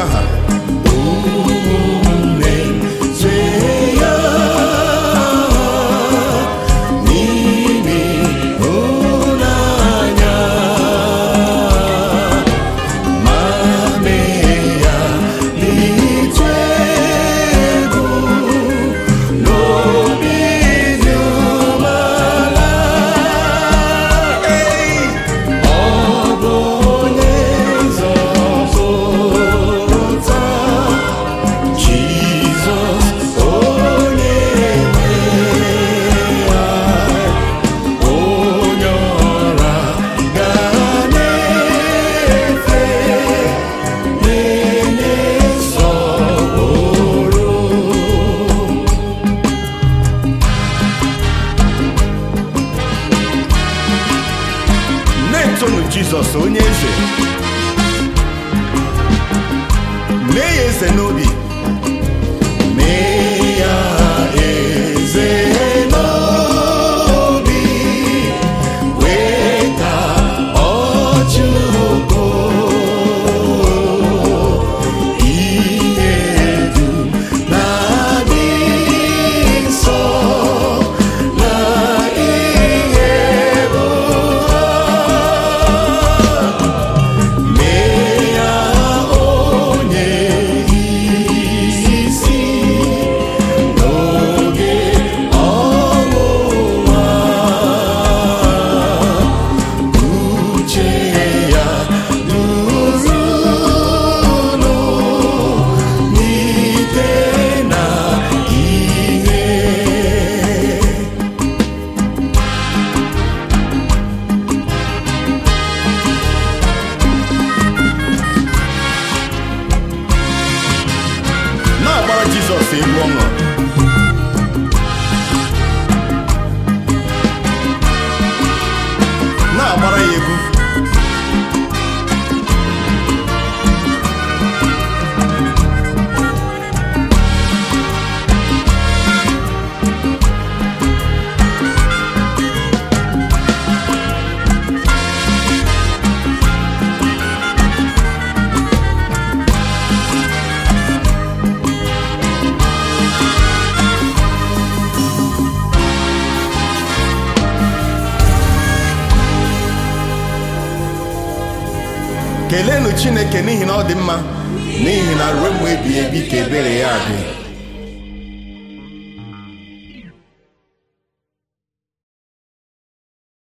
aha ụmụnne chee ya n'ime ịhụnanya ma mee ya n'ịtụ egwu n'obi dị umeala Ei! Ọ bụ onye nzọpụta Jizọs onye nwe anyị, onye ọra ga na-efe na-enye nsọpụrụ na-etonu jizọs onye eze mee ya eze n'obi mee ya eze n'obi weta ọchị ugo ihe dum na-adị nsọ na ihe bụ mee ya onye isi n'oge ọnwụnwa uche ya durunu n'ite na ihe na-agbara jizọs egwu ọṅụ na-agbara ya egwu keleenụ chineke n'ihi na ọ dị mma n'ihi na ruo mgbe ebighị ebi ka ebere ya dị